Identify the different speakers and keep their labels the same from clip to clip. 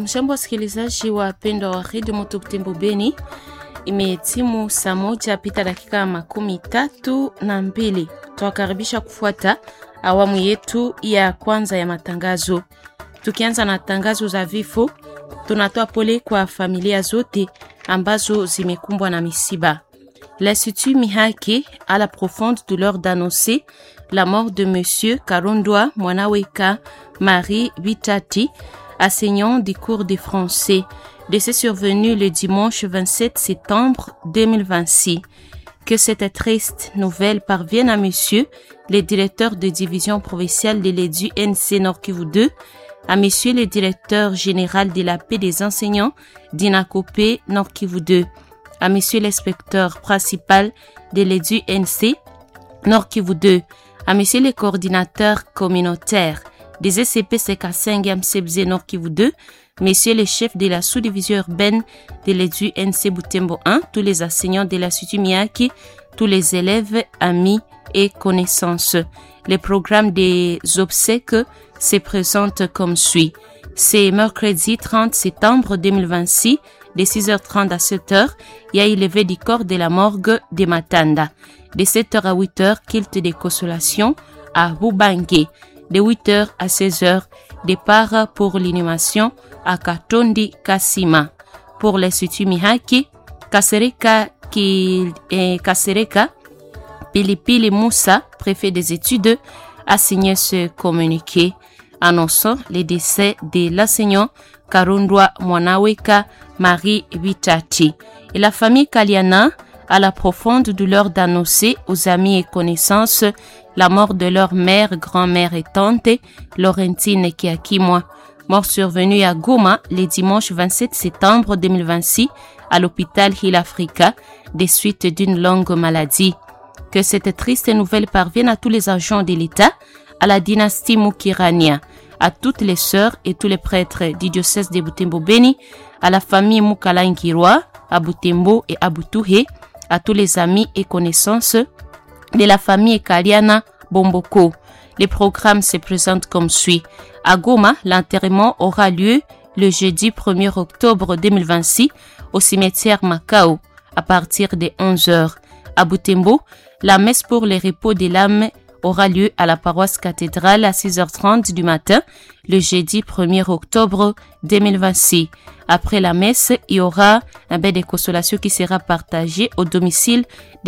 Speaker 1: Amjambo, wasikilizaji wapendwa wa redio Moto Butembo Beni, imetimu saa moja pita dakika makumi tatu na mbili. Twakaribisha kufuata awamu yetu ya kwanza ya matangazo. Tukianza na tangazo za vifo, tunatoa pole kwa familia zote ambazo zimekumbwa na misiba. L'Institut Mihaki a la profonde douleur d'annoncer la mort de Monsieur Karondwa Mwanaweka Marie Vitati, enseignant du cours de français. Décès survenu le dimanche 27 septembre 2026. Que cette triste nouvelle parvienne à Monsieur le directeur de division provinciale de l'EDU NC Nord Kivu 2, à Monsieur le directeur général de la paix des enseignants d'Inakopé Nord Kivu 2, à Monsieur l'inspecteur principal de l'EDU NC Nord Kivu 2, à Monsieur le coordinateur communautaire des SCP CK5 MCBZ Nord Kivu 2, Messieurs les chefs de la sous-division urbaine de l'EDU NC Butembo 1, tous les enseignants de l'Institut Miyaki, tous les élèves, amis et connaissances. Le programme des obsèques se présente comme suit. C'est mercredi 30 septembre 2026, de 6h30 à 7h, il y a élevé du corps de la morgue de Matanda. De 7h à 8h, culte de consolation à Bubangue. De 8h à 16h, départ pour l'inhumation à Katondi Kasima. Pour l'Institut Mihaki, Kasereka, qui, eh, Kasereka Pilipili Moussa, préfet des études, a signé ce communiqué annonçant le décès de l'enseignant Karundwa Mwanaweka Marie Vitati. Et la famille Kaliana a la profonde douleur d'annoncer aux amis et connaissances la mort de leur mère, grand-mère et tante, Laurentine Kiakimwa, mort survenue à Goma le dimanche 27 septembre 2026 à l'hôpital Hill Africa des suites d'une longue maladie. Que cette triste nouvelle parvienne à tous les agents de l'État, à la dynastie Mukirania, à toutes les sœurs et tous les prêtres du diocèse de Butembo Beni, à la famille Mukalangirwa, à Butembo et à Butuhe, à tous les amis et connaissances de la famille Kaliana Bomboko. Les programmes se présentent comme suit. À Goma, l'enterrement aura lieu le jeudi 1er octobre 2026 au cimetière Macao à partir de 11h. À Butembo, la messe pour les repos des l'âme aura lieu à la paroisse cathédrale à 6h30 du matin le jeudi 1er octobre 2026. Après la messe, il y aura un bain de consolation qui sera partagé au domicile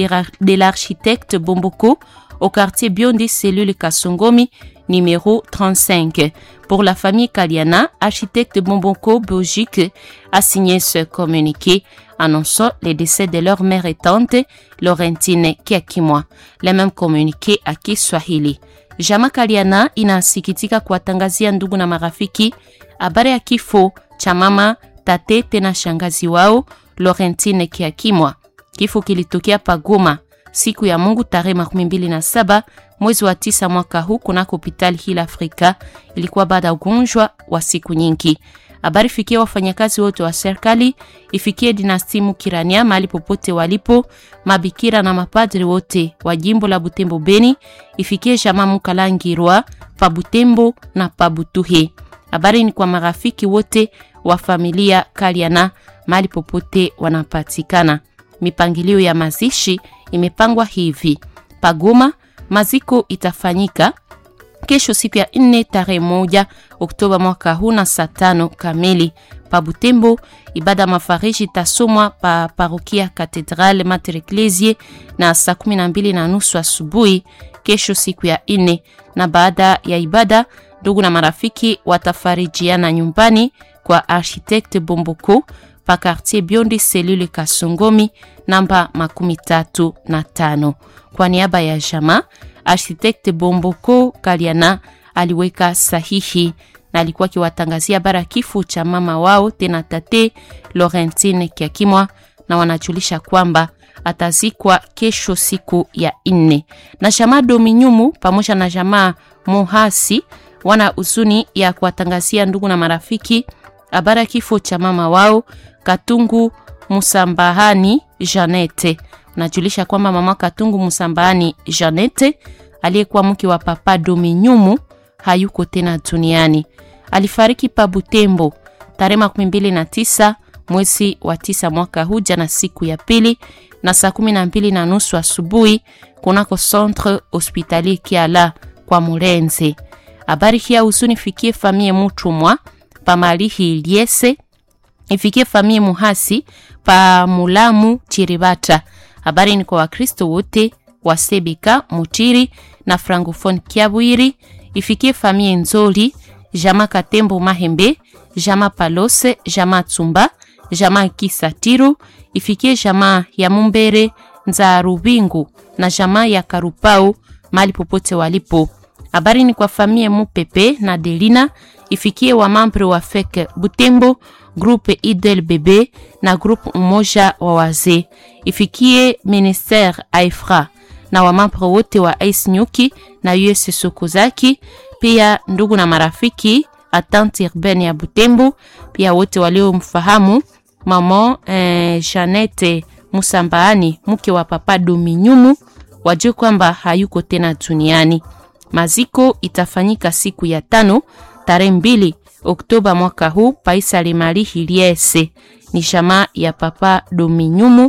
Speaker 1: de l'architecte Bomboko au quartier Biondi cellule Kasongomi numéro 35. Pour la famille Kaliana, architecte Bomboko Belgique a signé ce communiqué annonçant le décès de leur mère et tante Laurentine Kiakimwa. Le même communiqué à Kiswahili. Jama Kaliana inasikitika kuwatangazia ndugu na marafiki habari ya kifo cha mama tate tena shangazi wao Laurentine Kiakimwa. Kifo kilitokea Pagoma siku ya Mungu tarehe makumi mbili na saba mwezi wa tisa mwaka huu kunako hospitali Hill Africa. Ilikuwa baada ya ugonjwa wa siku nyingi. Habari fikie wafanyakazi wote wa serikali, ifikie dinasti Mukirania mahali popote walipo, mabikira na mapadri wote wa jimbo la Butembo Beni, ifikie jamaa Mukalangirwa pa Butembo na pa Butuhe. Habari ni kwa marafiki wote wa familia Kaliana mahali popote wanapatikana. Mipangilio ya mazishi imepangwa hivi: Pagoma, maziko itafanyika kesho siku ya nne tarehe moja Oktoba mwaka huu na saa tano kamili. Pa Butembo, ibada mafariji itasomwa pa parokia Katedrale Mater Ecclesiae na saa kumi na mbili na nusu asubuhi kesho siku ya nne, na baada ya ibada ndugu na marafiki watafarijiana nyumbani kwa architecte Bomboko pa quartier Biondi selule Kasongomi namba makumi tatu na tano. Kwa niaba ya jamaa architecte Bomboko Kaliana aliweka sahihi na alikuwa akiwatangazia bara kifo cha mama wao tena tate Laurentine Kiakimwa, na wanajulisha kwamba atazikwa kesho siku ya nne. Na jamaa Dominyumu pamoja na jamaa Muhasi wana huzuni ya kuwatangazia ndugu na marafiki habara kifo cha mama wao Katungu Musambahani Janete. Najulisha kwamba mama Katungu Musambahani Janete aliyekuwa mke wa papa Dominyumu hayuko tena duniani. Alifariki pa Butembo tarehe makumi mbili na tisa mwezi wa tisa mwaka huu, jana siku ya pili na saa kumi na mbili na nusu asubuhi kunako centre hospitalier Kiala kwa Murenze. Habari hii ya huzuni fikie famie Mutumwa pa Malihi Iliese, ifikie famie Muhasi pa Mulamu Chiribata. Habari ni kwa Wakristo wote wa Sebeka Mutiri na Francophone Kiabwiri, ifikie famie Nzoli, Jama Katembo Mahembe, Jama Palose, Jama Tsumba, Jama Kisatiru, ifikie Jama ya Mumbere Nza Rubingu na Jama ya Karupau mali popote walipo. Habari ni kwa famie Mupepe na Delina, ifikie wa mambre wa FEC Butembo, groupe Idel Bebe na groupe umoja wa wazee, ifikie ministère Aifra na wamambre wote wa Ais Nyuki na US Sokozaki, pia ndugu na marafiki atante urbaine ya Butembo, pia wote waliomfahamu mama eh, Janete Musambaani mke wa papa Dominyumu wajue kwamba hayuko tena duniani. Maziko itafanyika siku ya tano tarehe mbili Oktoba mwaka huu paisale mali hiliese ni jamaa ya papa Dominyumu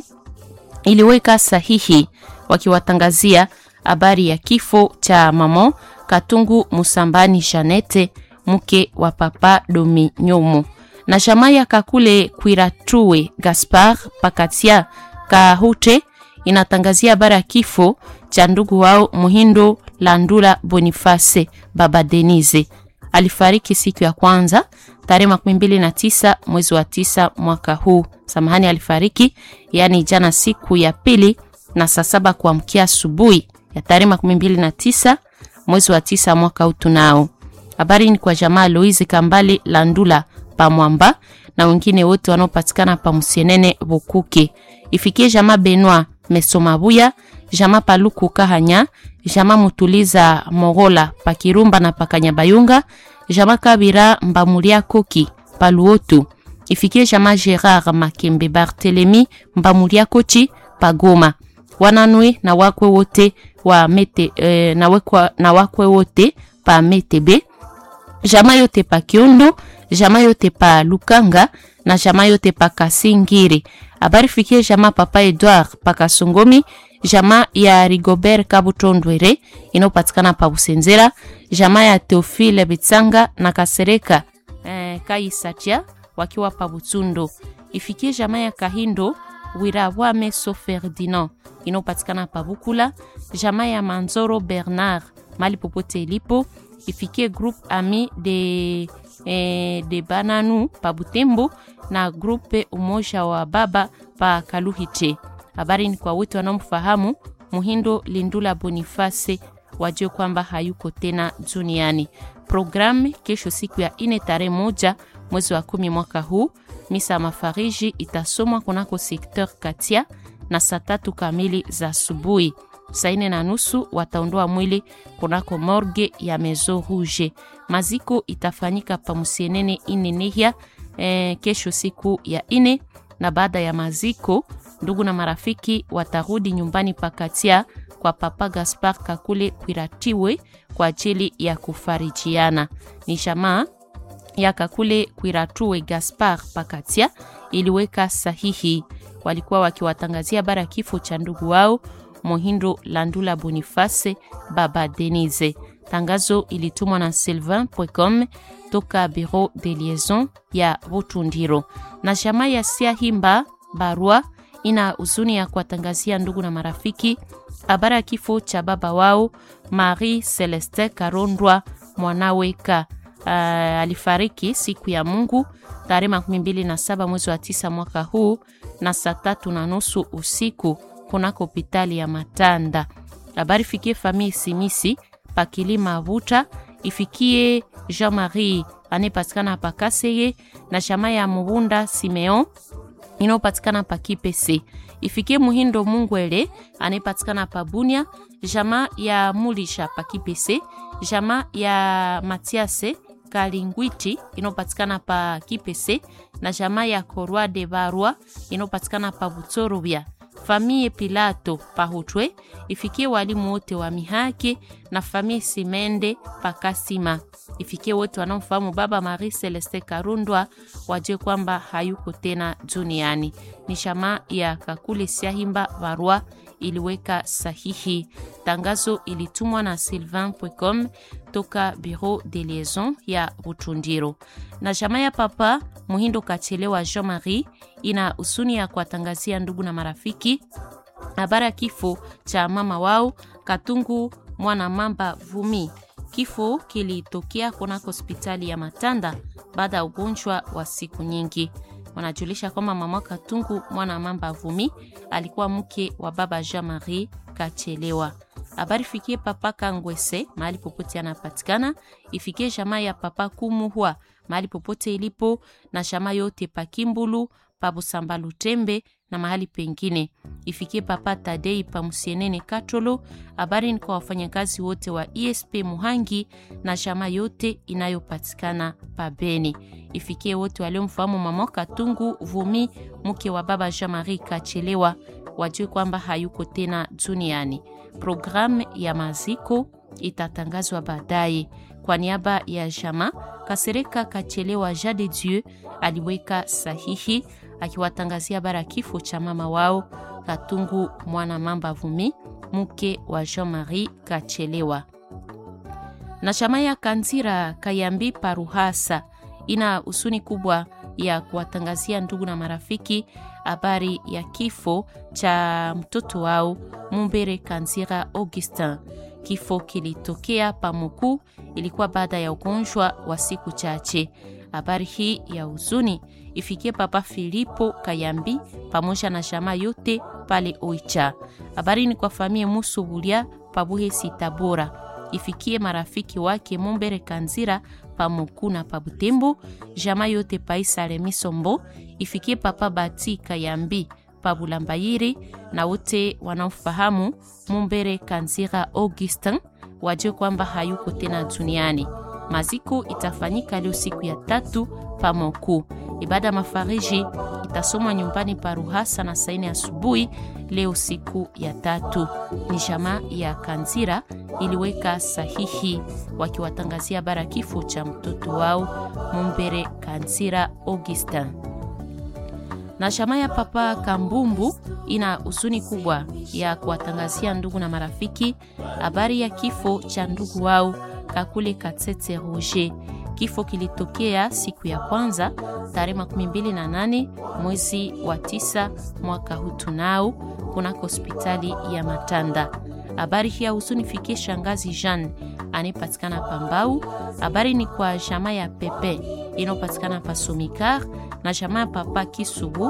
Speaker 1: iliweka sahihi wakiwatangazia habari ya kifo cha mama Katungu Musambani Janete mke wa papa Dominyumu na jamaa ya Kakule Kwiratue Gaspar Pakatia Kahute inatangazia habari ya kifo cha ndugu wao Muhindo Landula Boniface baba Denise alifariki siku ya kwanza tarehe makumi mbili na tisa mwezi wa tisa mwaka huu. Samahani, alifariki yaani jana siku ya pili na saa saba kuamkia asubuhi ya tarehe makumi mbili na tisa mwezi wa tisa mwaka huu. Tunao habari ni kwa jamaa Louise Kambale Landula Pamwamba na wengine wote wanaopatikana pa Musienene Bukuke. Ifikie jamaa Benoit Mesomabuya, jamaa Paluku Kahanya, jamaa Mutuliza Mogola Pakirumba na Pakanyabayunga, jamaa Kabira Mbamulia Koki Paluotu. Ifikie jamaa Gerard Makembe Barthelemy Mbamulia Kochi Pagoma. Wananwe na wakwe wote wa mete, eh, na, wekwa, na wakwe wote pa Metebe. Jamaa yote pa Kiondo, jamaa yote pa Lukanga na jamaa yote pa Kasingiri. Habari fikie jamaa papa Edouard pa Kasongomi, jamaa ya Rigobert Kabutondwere inayopatikana pa Busenzera, jamaa ya Teofile Bitsanga na Kasereka eh, Kaisatia wakiwa pa Butsundo. Ifikie jamaa ya Kahindo Wirawame So Ferdinand inayopatikana pa Bukula, jamaa ya Manzoro Bernard mali popote ilipo ifikie groupe ami de, eh, de Bananu pa Butembo na grupe umoja wa baba pa Kaluhiche. Habari ni kwa wote wanaomfahamu Muhindo Lindula Boniface, wajue kwamba hayuko tena duniani. Programu kesho siku ya ine tarehe moja mwezi wa kumi mwaka huu, misa mafariji itasomwa kunako sekteur Katia na saa tatu kamili za asubuhi. Saa ine na nusu wataondoa mwili kunako morgue ya Maison Rouge. Maziko itafanyika pa Musienene Inenehia eh, kesho siku ya ine, na baada ya maziko ndugu na marafiki watarudi nyumbani pakatia kwa papa Gaspar Kakule Kwiratiwe kwa ajili ya kufarijiana. Ni jamaa ya Kakule Kwiratuwe Gaspar Pakatia iliweka sahihi, walikuwa wakiwatangazia bara ya kifo cha ndugu wao Mohindo Landula Boniface baba Denise. Tangazo ilitumwa na sylvain.com toka bureau de liaison ya Butundiro. Na jamaa ya Siahimba barua ina huzuni ya kuwatangazia ndugu na marafiki habari ya kifo cha baba wao Marie Celeste Karondwa mwanaweka. Uh, alifariki siku ya Mungu tarehe makumi mbili na saba mwezi wa tisa mwaka huu na saa tatu na nusu usiku kunako hospitali ya Matanda. Habari fikie famille Simisi pakilima Vuta, ifikie Jean-Marie anayepatikana pa Kaseye na chama ya Mubunda Simeon inayopatikana pa Kipese, ifikie Muhindo Mungwele anayepatikana pa Bunia, jama ya Mulisha pa Kipese, jama ya Matiase Kalingwiti inayopatikana pa Kipese na jama ya Korwa de Barwa inayopatikana pa Butsorobia famie Pilato Pahutwe, ifikie walimu wote wa Mihaki na famie Simende Pakasima, ifikie wote wanaomfahamu baba Marie Celeste Karundwa wajue kwamba hayuko tena duniani. Ni shama ya Kakule Siahimba Barua iliweka sahihi. Tangazo ilitumwa na Sylvain Pwecom toka Bureau de Liaison ya Butundiro. Na shama ya papa Muhindo Kachelewa Jean Marie ina usuni ya kuwatangazia ndugu na marafiki habari ya kifo cha mama wao Katungu Mwana Mamba Vumi. Kifo kilitokea kunako hospitali ya Matanda baada ya ugonjwa wa siku nyingi. Wanajulisha kwamba mama Katungu Mwana Mamba Vumi alikuwa mke wa baba Jean Marie Kachelewa. Habari fikie papa Kangwese mahali popote anapatikana, ifikie jamaa ya papa Kumuhwa mahali popote ilipo, na jamaa yote Pakimbulu, Pabusamba Lutembe na mahali pengine, ifikie papa Tadei Pamusienene Katolo. Habari ni kwa wafanyakazi wote wa ESP Muhangi na jamaa yote inayopatikana Pabeni, ifikie wote waliomfahamu mama Katungu Vumi mke wa baba Jean Marie Kachelewa wajue kwamba hayuko tena duniani. Programu ya maziko itatangazwa baadaye. Kwa niaba ya jama Kasereka Kachelewa Ja de Dieu aliweka sahihi akiwatangazia bara kifo cha mama wao Katungu Mwana Mamba Vumi mke wa Jean Marie Kachelewa. Na shama ya Kanzira Kayambi Paruhasa ina usuni kubwa ya kuwatangazia ndugu na marafiki habari ya kifo cha mtoto wao Mumbere Kanzira Augustin. Kifo kilitokea Pamuku, ilikuwa baada ya ugonjwa wa siku chache. Habari hii ya huzuni ifikie Papa Filipo Kayambi pamoja na shama yote pale Oicha. Habari ni kwa famie Musubulia Pabuhe Sitabora, ifikie marafiki wake Mumbere Kanzira Pamuku na Pabutembo, jama yote Paisale Misombo, ifikie Papa Bati Kayambi Pabulambayiri na wote wanaofahamu Mumbere Kanzira Augustin wajue kwamba hayuko tena duniani. Maziko itafanyika leo siku ya tatu Pamoku. Ibada mafariji itasomwa nyumbani pa Ruhasa na saini asubuhi leo siku ya tatu. Ni jamaa ya Kanzira iliweka sahihi wakiwatangazia bara kifo cha mtoto wao Mumbere Kanzira Augustin na shama ya papa Kambumbu ina huzuni kubwa ya kuwatangazia ndugu na marafiki habari ya kifo cha ndugu wao Kakule Katsetse Roger. Kifo kilitokea siku ya kwanza tarehe 28 mwezi wa tisa mwaka huu tunao kunako hospitali ya Matanda. Habari hii ya huzuni fikie shangazi Jean anayepatikana Pambau. Habari ni kwa shama ya Pepe inayopatikana pa Somikar na jamaa ya papa Kisubu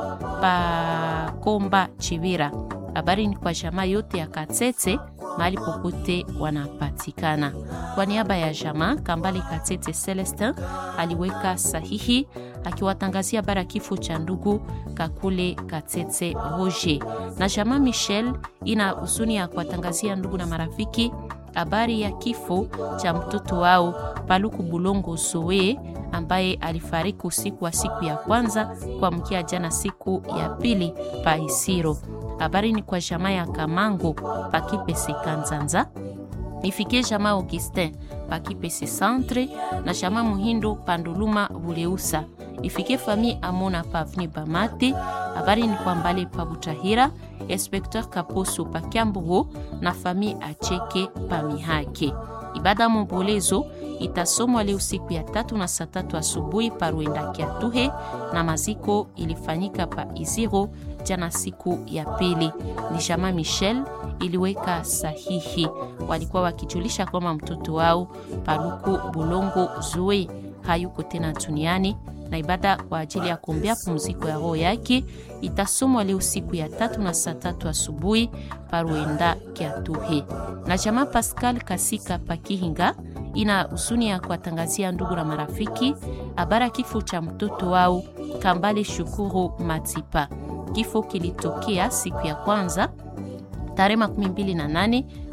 Speaker 1: pa Komba Chivira. Habari ni kwa jamaa yote ya Katete mahali popote wanapatikana. Kwa niaba ya jamaa Kambale Katete Celestin aliweka sahihi akiwatangazia bara kifo cha ndugu Kakule Katete Roger. Na jamaa Michel ina huzuni ya kuwatangazia ndugu na marafiki habari ya kifo cha mtoto wao Paluku Bulongo Sowe ambaye alifariki usiku wa siku ya kwanza kwa mkia jana siku ya pili pa Isiro. Habari ni kwa jamaa ya Kamango Pakipese Kanzanza, ifikie jamaa Augustin Pakipese Centre na jamaa Muhindo Panduluma Buleusa, ifikie famille Amona Pavni Bamate. Habari ni kwa Mbale pa Butahira, Inspecteur Kaposo pa Kyambugo na famille Acheke pa Mihake. Ibada mombolezo itasomwa leo siku ya tatu na saa tatu asubuhi pa Ruenda Kiatuhe, na maziko ilifanyika pa Iziro jana siku ya pili. Ni jamaa Michel iliweka sahihi, walikuwa wakijulisha kwamba mtoto wao Paluku Bulongo Zue hayuko tena duniani na ibada kwa ajili ya kuombea pumziko ya roho yake itasomwa leo siku ya tatu na saa tatu asubuhi paruenda Kiatuhe. Na jamaa Pascal Kasika Pakihinga ina husuni ya kuwatangazia ndugu na marafiki habara kifo cha mtoto wao Kambale Shukuru Matipa. Kifo kilitokea siku ya kwanza tarehe 28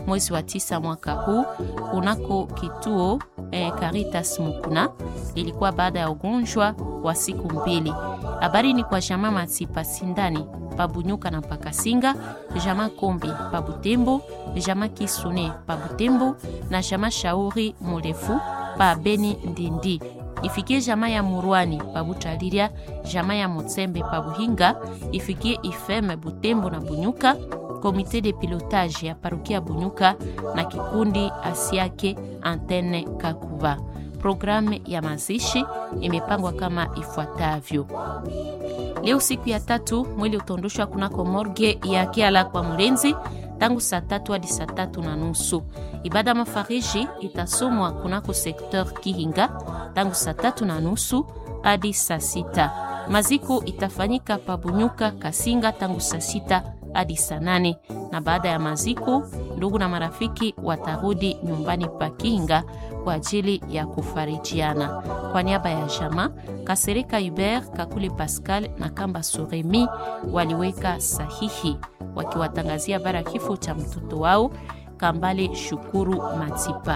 Speaker 1: mwezi wa tisa mwaka huu kunako kituo eh, Caritas Mukuna. Ilikuwa baada ya ugonjwa wa siku mbili. Habari ni kwa jamaa Matipa Sindani pabunyuka na pakasinga, jamaa Kombi pabutembo, jamaa Kisune pabutembo na jamaa Shauri Murefu pa Beni Ndindi ifikie jamaa ya Murwani pabutaliria, jamaa ya Mutsembe pabuhinga, ifikie Ifeme Butembo na Bunyuka, komite de pilotage ya parokia Bunyuka na kikundi Asiake Antene Kakuva. Programu ya mazishi imepangwa kama ifuatavyo. Leo siku ya tatu, mwili utaondoshwa kunako morgue ya Kiala kwa Mlenzi tangu saa tatu hadi saa tatu na nusu. Ibada mafariji itasomwa kunako sekteur Kihinga tangu saa tatu na nusu hadi saa sita. Maziko itafanyika pabunyuka Kasinga tangu saa sita hadi saa nane na baada ya maziko, ndugu na marafiki watarudi nyumbani pa Kihinga kwa ajili ya kufarijiana. Kwa niaba ya jama Kasereka Hubert, Kakule Pascal na Kamba Soremi waliweka sahihi wakiwatangazia bara kifo cha mtoto wao Kambale Shukuru Matipa.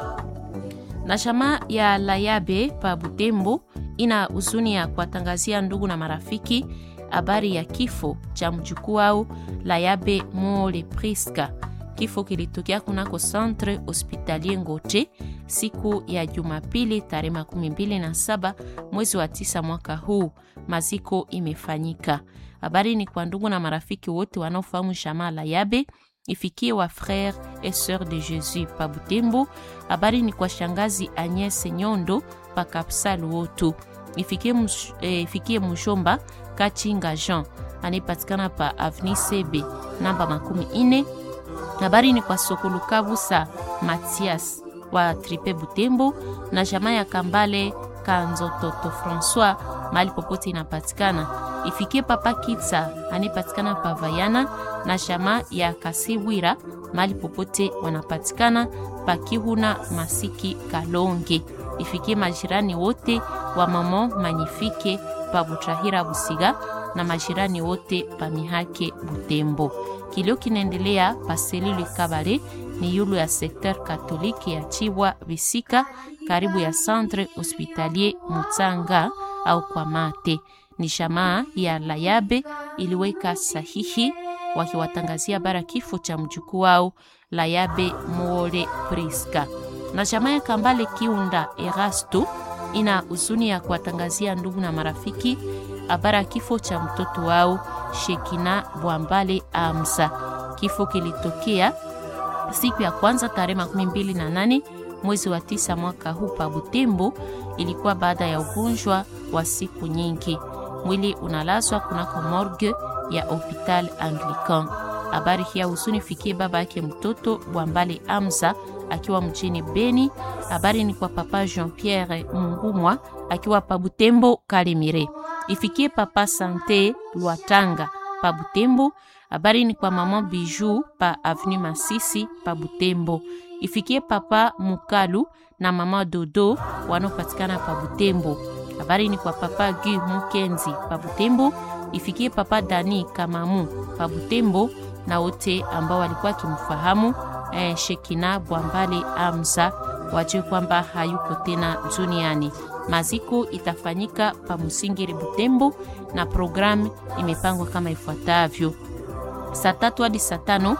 Speaker 1: Na jamaa ya Layabe pa Butembo ina huzuni ya kuwatangazia ndugu na marafiki habari ya kifo cha mjukuu wao Layabe Mole Priska. Kifo kilitokea kunako Centre Hospitalier Ngoche siku ya Jumapili tarehe makumi mbili na saba mwezi wa tisa mwaka huu. Maziko imefanyika. Habari ni kwa ndugu na marafiki wote wanaofahamu jamaa Layabe ifikie wa frere et sœur de Jésus pa Butembo. Habari ni kwa shangazi Agnes Nyondo pa Kapsa Luoto. Ifikie, mush, eh, ifikie Mushomba Kachinga Jean anayepatikana pa Avni Sebe namba makumi ine. Habari ni kwa Sokolo Kabusa Matias wa Tripe Butembo na jamaa ya Kambale Kanzototo François mahali popote inapatikana. Ifikie Papa Kitsa anayepatikana pa Vayana na jamaa ya Kasibwira mahali popote wanapatikana pa Kihuna Masiki Kalonge. Ifikie majirani wote wa Mamo Manyifike pa Butrahira Busiga na majirani wote pa Mihake Butembo. Kilio kinaendelea pa selule Kabale ni yulu ya sekter katoliki ya Chibwa Bisika karibu ya Centre Hospitalier Mutsanga au kwa mate. Ni shamaa ya Layabe iliweka sahihi wakiwatangazia bara kifo cha mjukuu wao Layabe Mole Priska. Na shamaa ya Kambale Kiunda Erasto ina huzuni ya kuwatangazia ndugu na marafiki habara ya kifo cha mtoto wao Shekina Bwambale Amsa. Kifo kilitokea siku ya kwanza tarehe makumi mbili na nane mwezi wa tisa mwaka huu pa Butembo. Ilikuwa baada ya ugonjwa wa siku nyingi. Mwili unalazwa kunako morgue ya Hopital Anglican. Habari hii ya huzuni fikie baba yake mtoto Bwambale Amza akiwa mjini Beni. Habari ni kwa papa Jean Pierre Mungumwa akiwa pa Butembo Kalemire. Ifikie papa Sante Lwatanga pa Butembo. Habari ni kwa mama Biju pa Avenue Masisi pa Butembo. Ifikie papa Mukalu na mama Dodo wanaopatikana pa Butembo. Habari ni kwa papa Gu Mukenzi pa Butembo. Ifikie papa Dani Kamamu pa Butembo na wote ambao walikuwa kimfahamu eh, Shekina Bwambale Amza wajue kwamba hayuko tena duniani. Maziko itafanyika pa Musingiri Butembo na programu imepangwa kama ifuatavyo: saa tatu hadi saa tano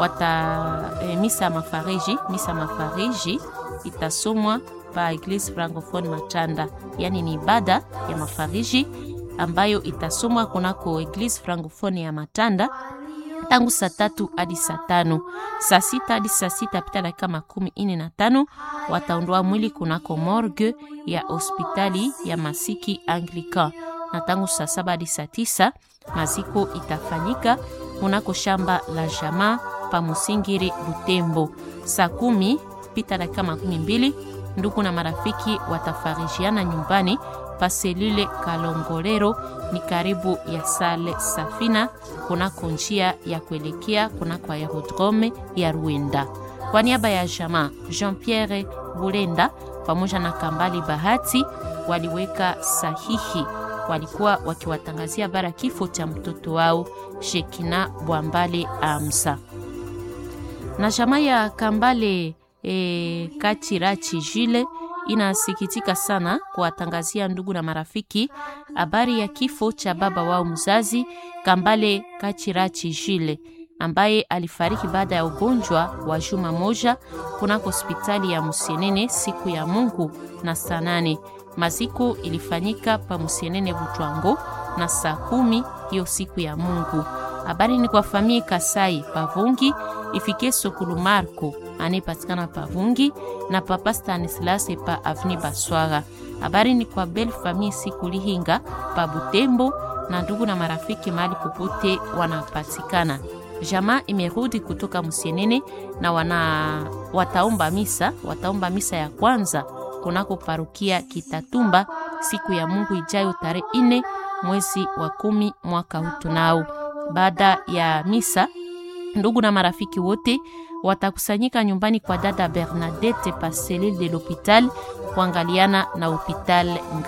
Speaker 1: wata eh, misa mafariji. Misa mafariji itasomwa pa Eglise Francophone Machanda, yaani ni ibada ya mafariji ambayo itasomwa kunako Eglise Francophone ya Matanda tangu saa tatu hadi saa tano. Saa sita hadi saa sita pita dakika makumi ine na tano wataondoa mwili kunako morgue ya hospitali ya Masiki Anglican, na tangu saa saba hadi saa tisa maziko itafanyika kunako shamba la jamaa pa Musingiri Butembo. Saa kumi pita dakika makumi mbili ndugu na marafiki watafarijiana nyumbani pa selule Kalongolero ni karibu ya sale Safina kunako njia ya kuelekea kunako aerodrome ya Ruenda. Kwa niaba ya jamaa Jean Pierre Bulenda pamoja na Kambali Bahati waliweka sahihi, walikuwa wakiwatangazia bara kifo cha mtoto wao Shekina Bwambale Amsa na jamaa ya Kambale e, Kachirachi Jile inasikitika sana kuwatangazia ndugu na marafiki habari ya kifo cha baba wao mzazi Kambale Kachirachi Jile ambaye alifariki baada ya ugonjwa wa juma moja kunako hospitali ya Musienene siku ya Mungu na saa nane. Maziko ilifanyika pa Musienene Butwango na saa kumi hiyo siku ya Mungu. Habari ni kwa famie Kasai Pavungi ifike Sokulu Marco anayepatikana Pavungi na papa Stanislas pa Avni Baswaga. Habari ni kwa bel famie Sikulihinga pa Butembo na ndugu na marafiki mahali popote wanapatikana. Jamaa imerudi kutoka Musienene na wana wataomba misa, wataomba misa ya kwanza kunako parukia Kitatumba siku ya Mungu ijayo tarehe ine mwezi wa kumi mwaka huu tunao. Baada ya misa, ndugu na marafiki wote watakusanyika nyumbani kwa dada Bernadette pa selile de l'hopital kuangaliana na hopital